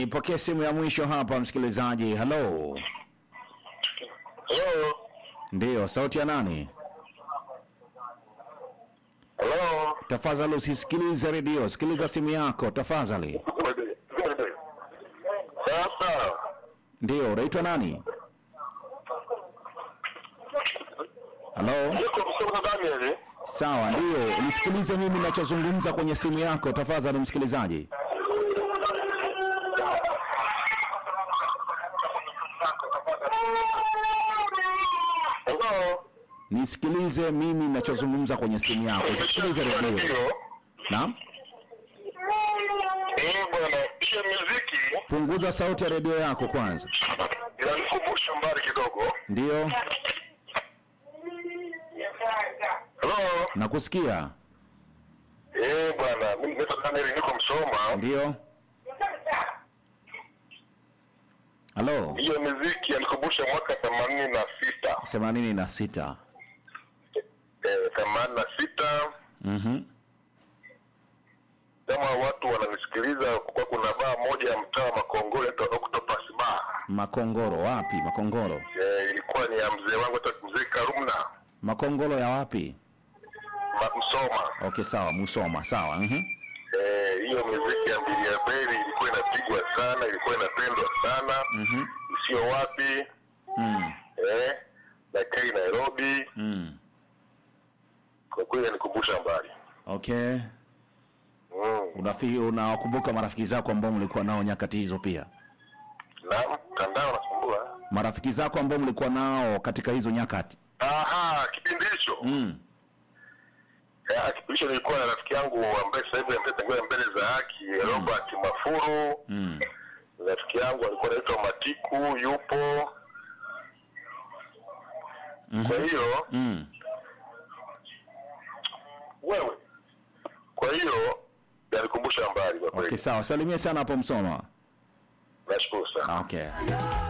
Nipokee simu ya mwisho hapa, msikilizaji. Halo, Hello. ndiyo, sauti ya nani? Hello. Tafadhali usisikilize redio, sikiliza simu yako tafadhali. Sasa Ndiyo, unaitwa nani? Halo, niko msoma Daniel. sawa, ndiyo, nisikilize mimi ninachozungumza kwenye simu yako tafadhali, msikilizaji. Hello. Nisikilize mimi ninachozungumza kwenye simu yako, usisikilize redio. Ndio. Naam, Eh, bwana, hiyo muziki punguza sauti ya redio yako kwanza. inanikumbusha mbali kidogo. Ndiyo, Hello. nakusikia. Eh, bwana, mimi naitwa Daniel niko Msoma. Ndiyo, halo, Hiyo muziki inanikumbusha mwaka 86. themanini na sita. Eh, 86 Mhm. kama watu wananisikiliza, kwa kuna baa moja ya mtaa wa Makongoro inaitwa Octopus Bar. Makongoro wapi? Makongoro, Eh, ilikuwa ni ya mzee wangu anaitwa mzee Karumna Makongoro ya wapi? Ma- Msoma. Okay, sawa, Musoma, sawa. Mhm. Eh, hiyo muziki ya mbili ya beli ilikuwa inapigwa sana, ilikuwa inapendwa sana Mhm. sio wapi Mm. eh, na Kai Nairobi. Mm. Kwa kweli inanikumbusha mbali Okay. mm. Unafi, unawakumbuka marafiki zako ambao mlikuwa nao nyakati hizo pia? na mtandao nasumbua. Marafiki zako ambao mlikuwa nao katika hizo nyakati? Aha, kipindi hicho Mm. Eh, kipindi hicho nilikuwa na rafiki yangu ambaye sasa hivi ametangulia mbele za haki Robert Mafuru. Mm. Rafiki yangu alikuwa anaitwa Matiku, yupo. Kwa hiyo Mm. wewe, kwa hiyo yanikumbusha mbali kwa kweli. Okay, sawa. Salimia sana hapo Msoma. Nashukuru sana. Okay.